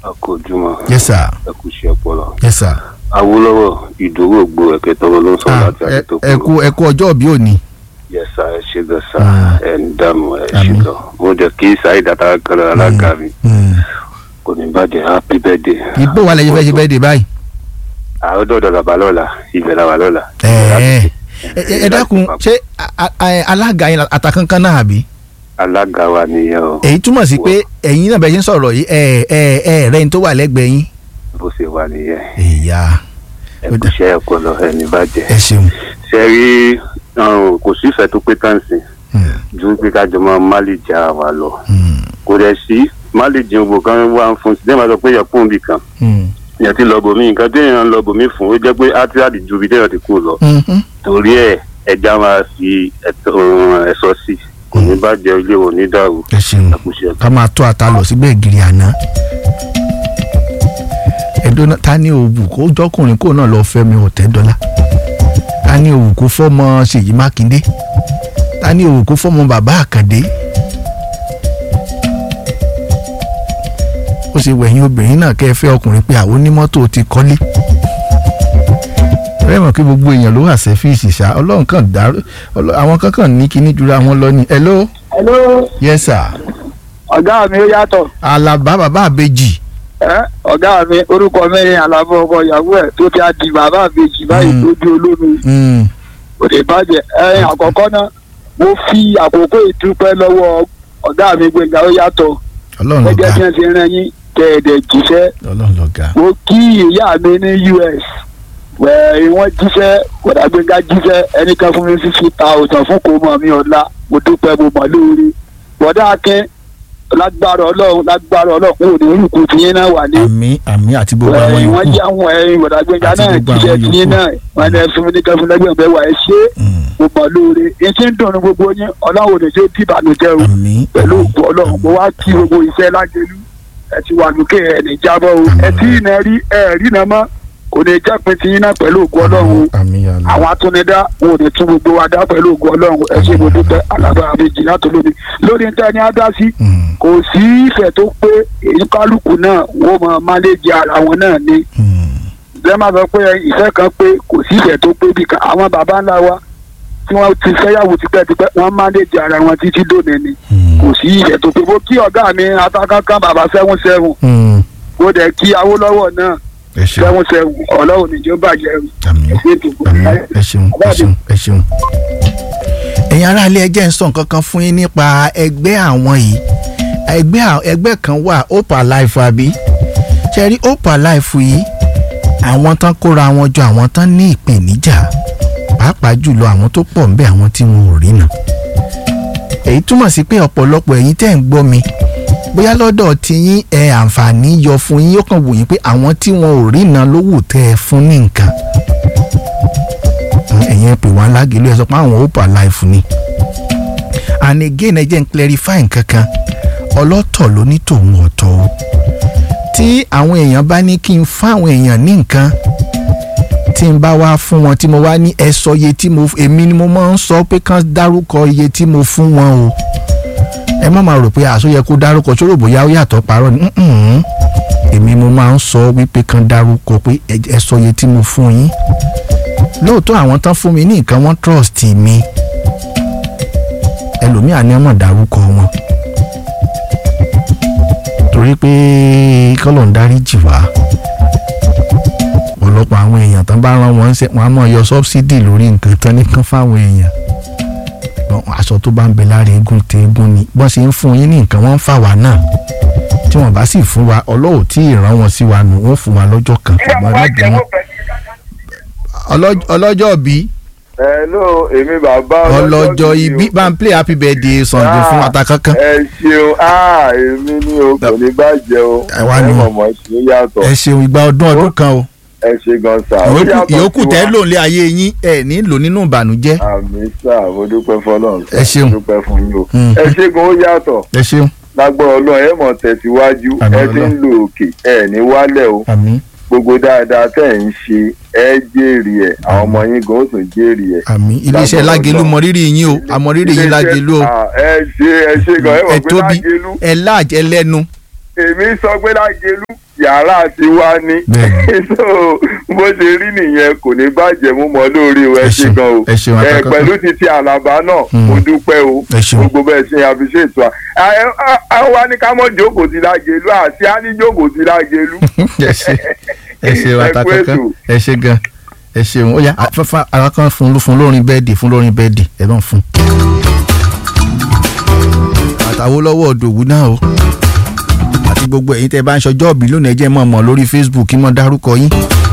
akójúmọ́ yes sir ẹkú iṣẹ́ ọpọlọ. yes sir. awolowo ìdòwò ògbó ẹ̀kẹ́ tọrọ ló ń sọ Ah, láti ẹ àdètò ẹ kú ẹ kú ọjọ́ òbí òní. yẹsà ẹ ṣe gan sa Ah. ẹ ń dààmú ẹ ṣe Àmín. gan mo jẹ kí saheed atakanra alága mi Mm. kò ní bàjẹ́ happy birthday. ìbò wa lẹ́yìn fẹ́ ṣe bẹ́ẹ̀ dé báyìí. àwọn dọ̀dọ̀ làbà lọ́la ibẹ̀ làwà lọ́la. ẹ ẹ ẹ dákun ṣé a- a- alága yẹn àtàkánkán náà àbí. alága wa nìyẹn o èyí túmọ̀ sí pé ẹ̀yin náà bẹ́ẹ̀ ṣe ń sọ̀rọ̀ yìí ẹ ẹ ẹ rẹ́ni tó wà lẹ́gbẹ̀ẹ́ yín. bó ṣe wà nìyẹn ìyá ẹkú iṣẹ́ ọpọlọ ẹ ní bàjẹ́. ẹ ṣeun. ṣe rí ọ̀hún, kò sífẹ̀ẹ́ tó pé táǹsì Mm, ju pé kájọ máa má lè já wa lọ mm, kò dẹ̀ sí má lè jẹun bò kan wá ń fún sí dẹ́gbàá sọ pé yẹ fún ibì kan mm, yẹn ti lọ bòmí nǹkan tí èèyàn ń lọ bòmí fún ó jẹ́ pé átíráàdì ju ibi téèyàn ti kú lọ mhm. torí ẹ̀ ẹja máa fi ẹ̀tọ́ ẹ̀sọ́ sí kò ní bàjẹ́ ilé ò ní dàrú ẹ ṣeun àkùṣe ká máa tó ata lọ sígbẹ́ ìgìrì àná. ẹ̀dọ́n náà ta ni òwú kó jọkùnrin kó náà lọ fẹ́ mi ọ̀tẹ́ dọ́là ta ni òwú kó fọ́mọ ṣèyí mákindé ta ni òwú kó fọ́mọ bàbá àkàndé. ó ṣe wẹ̀yìn obìnrin náà kẹ́ ẹ fẹ́ ọkùnrin pé àwọn onímọ́tò ti kọ́lé rẹ́ mọ̀ kí gbogbo èèyàn ló wà sẹ́fíìsì ṣá ọlọ́run kan dáró ọlọ́- àwọn kankan ní kíní jura wọn lọ ni hello hello yes sir ọ̀gá mi ó yàtọ̀ alaba bàbá àbejì ẹ́ ọ̀gá mi orúkọ mi ni àlàbọ̀ ọkọ ìyàwó ẹ̀ tó ti á di bàbá àbèjì báyìí Mm. tó di olómi Mm, kò lè bàjẹ́ ẹ̀yìn àkọ́kọ́ náà mo fi àkókò ìdúpẹ́ lọ́wọ́ ọ̀gá mi gbẹ̀ngà ó yàtọ̀ ọlọ́run gẹ́gẹ́ bí lọ́gà wọ́n ti rán yín kẹ̀ẹ̀dẹ̀ jíṣẹ́ ọlọ́run lọ́gà mo kí ìyá mi ní US wẹ̀ẹ́ wọ́n jíṣẹ́ kódà gbẹ̀ngà jíṣẹ́ ẹnìkan fún mi fífi ta òsàn fún kò mọ̀ mi ọ̀la mo dúpẹ́ mo mọ̀ lóore bọ̀dá akin lágbára ọlọ́run lágbára ọlọ́run ò ní orúkọ tiyín náà wà ní àmì àmì àti gbogbo àwọn ẹ̀yìn wọ́n yòókù jẹ́ àwọn ẹ̀yìn bọ̀dá gbẹ̀ngà Àti náà gbogbo jíṣẹ́ àwọn tiyín yòókù. náà wọ́n ní fún mi ní kẹfún lẹ́gbẹ̀ẹ́ bẹ́ẹ̀ wà ẹ ṣe Mm, mo mọ̀ lóore etí ń dùn ní gbogbo yín ọlọ́run ò ní ṣe tí ìbànújẹ́ o àmì pẹ̀lú òkú ọlọ́run mo wá kí gbogbo iṣẹ́ lágẹ̀lú ẹ ti wà lókè ẹ̀ ní jábọ̀ o ẹ tí ì náà rí ẹ rí náà mọ́ kò ní jápin tiyín náà pẹ̀lú òkú ọlọ́run o àmì yàrá àwọn atúnidá wọn ò ní tún gbogbo wa dá pẹ̀lú ògùn ọlọ́run ẹ ṣe mo dúpẹ́ alábàá méjì láti lómi lórí níta ni a dá sí Mm, kò sí ìfẹ́ tó pé èyí kálukú náà wọ́n mọ máléjì ara wọn náà ni mm, lẹ́ẹ̀ máa sọ pé ìfẹ́ kan pé kò sí ìfẹ́ tó pé bí kan àwọn baba ńlá wa tí wọ́n ti fẹ́yàwó tipẹ́tipẹ́ wọ́n máléjì ara wọn títí dòní ni mm, kò sí ìfẹ́ tó pé mo kí ọ̀gá mi atákánkán bàbá sẹ́wọ̀n sẹ́wọ̀n mm. mo dẹ̀ kí awólọ́wọ̀ náà ẹ ṣeun sẹ́wọ̀n sẹ́wọ̀n ọlọ́run níjọ́ bàjẹ́ àmì àmì ẹ ṣeun ẹ ṣeun ẹ ṣeun. ẹ̀yin aráalé ẹjẹ́ ń sọ nǹkan kan fún yín nípa ẹgbẹ́ àwọn yìí ẹgbẹ́ à- ẹgbẹ́ kan wà hope alive àbí ṣe rí hope alive yìí àwọn tán kóra wọn jọ àwọn tán ní ìpèníjà pàápàá jùlọ àwọn tó pọ̀ ńbẹ àwọn tí wọn ò rí nà èyí túmọ̀ sí pé ọ̀pọ̀lọpọ̀ ẹ̀yin tẹ́ ń gbọ́ mi bóyá lọ́dọ̀ tí yín ẹ àǹfààní yọ fún yín ó kàn wò yín pé àwọn tí wọn ò rí nà ló wù tẹ́ ẹ fún ní nǹkan ẹ̀yin ẹ pè wá lágìlú ẹ sọ pé àwọn hope alive ni and again ẹ jẹ́ n clarify nǹkan kan ọlọ́tọ̀ ló ní tòun ọ̀tọ̀ o tí àwọn èèyàn bá ní kí n fún àwọn èèyàn ní nǹkan tí n bá wá fún wọn tí mo wá ní ẹ sọ iye tí mo èmi ni mo máa ń sọ pé kán dárúkọ iye tí mo fún wọn o ẹ má máa rò pé àṣọ yẹ kó dárúkọ sórò bóyá ó yàtọ̀ parọ́ ni mm-mm. èmi mo máa ń sọ wípé kán dárúkọ pé ẹ ẹ sọ iye tí mo fún yín lóòótọ́ àwọn tán fún mi ní nǹkan wọ́n trust mi ẹlòmíà ni ọmọ dárúkọ wọn torí pé kọ́lọ̀ ń dárí jì wá ọ̀pọ̀lọpọ̀ àwọn èèyàn tán bá rán wọn ṣe wọn á mọ̀ yọ sọ́bsidì lórí nǹkan tán nìkan fáwọn èèyàn ṣùgbọ́n aṣọ tó bá ń bẹ lára eégún tẹ eégún ni bọ́n ṣe ń fún yín ní nǹkan wọ́n ń fà wá náà tí wọ́n bá sì fún wa ọlọ́wọ́ tí ìran wọn sí wa nù wọ́n fún wa lọ́jọ́ kan ṣùgbọ́n ẹ má bínú. Ọlọ́j- ọlọ́jọ́ bíi hello èmi bàbá ọlọ́jọ́ ibi bá ń play happy birthday Sunday fún ata kankan. ẹ ṣeun ah èmi ni o kò ní bàjẹ́ o Ẹ wá ní o. mọ̀mọ́ ṣe yàtọ̀ ẹ ṣeun ìgbà ọdún ọdún kan o ẹ ṣe gan sa ó ìyókù yàtọ̀ ìyókù sí wa. tẹ́ lò ń lé ayé yín ẹ ní lò nínú ìbànújẹ́ àmì sá mo dúpẹ́ fọlọ́run sá Ẹ ṣeun. mo dúpẹ́ fún yín o Mm. ẹ ṣe gan ó yàtọ̀ ẹ ṣeun lágbọ́ ọlọ́run ẹ mọ̀ tẹ̀síwájú Àmín ẹ ti ń Ọlọ́run. lo òkè ẹ ní wálẹ̀ o àmín gbogbo dáadáa tẹ̀ ń ṣe ẹ jèrè ẹ̀ àwọn ọmọ yín gan ó tún jèrè ẹ̀. àmín iléeṣẹ́ Lágbára lágelu Ọlọ́run. mọ rírì yín o àmọ́ rírì yín lágelu o Ah, ẹ ṣe ẹ ṣe gan ẹ ẹ mọ̀ pé tóbi lágelu ẹ láàjẹ lẹ́nu èmi sọ pé lágẹlú yàrá ti wá ní Bẹ́ẹ̀ni. so bó ṣe rí nìyẹn kò ní bàjẹ́ mú mọ́ lórí o ẹ Ẹ ṣe ṣeun, gan o ẹ ṣeun, ẹ àtàkọ́kọ́. pẹ̀lú títí àlàbá náà Mm. mo dúpẹ́ o Ẹ ṣeun. gbogbo bẹ́ẹ̀ ṣe àfiṣètò à àwọn wa ní ká mọ̀ jókòó sí lágẹlú àti á ní jókòó sí lágẹlú. ẹ ṣe ẹ ṣe Ẹ wàtà kú kankan ètò. ẹ ṣe gan ẹ ṣeun ó yá afẹ́fẹ́ ara kan fún ló fún lórin bẹ́ẹ̀dì fún lórin bẹ́ẹ̀dì ẹ bá ń fún. àtàwọn lọ́wọ́ òdòwú náà o àti gbogbo ẹ̀yin tẹ́ bá ń ṣọjọ́ òbí lónìí ẹ jẹ́ mọ̀ mọ̀ lórí Facebook kí mọ̀ dárúkọ yín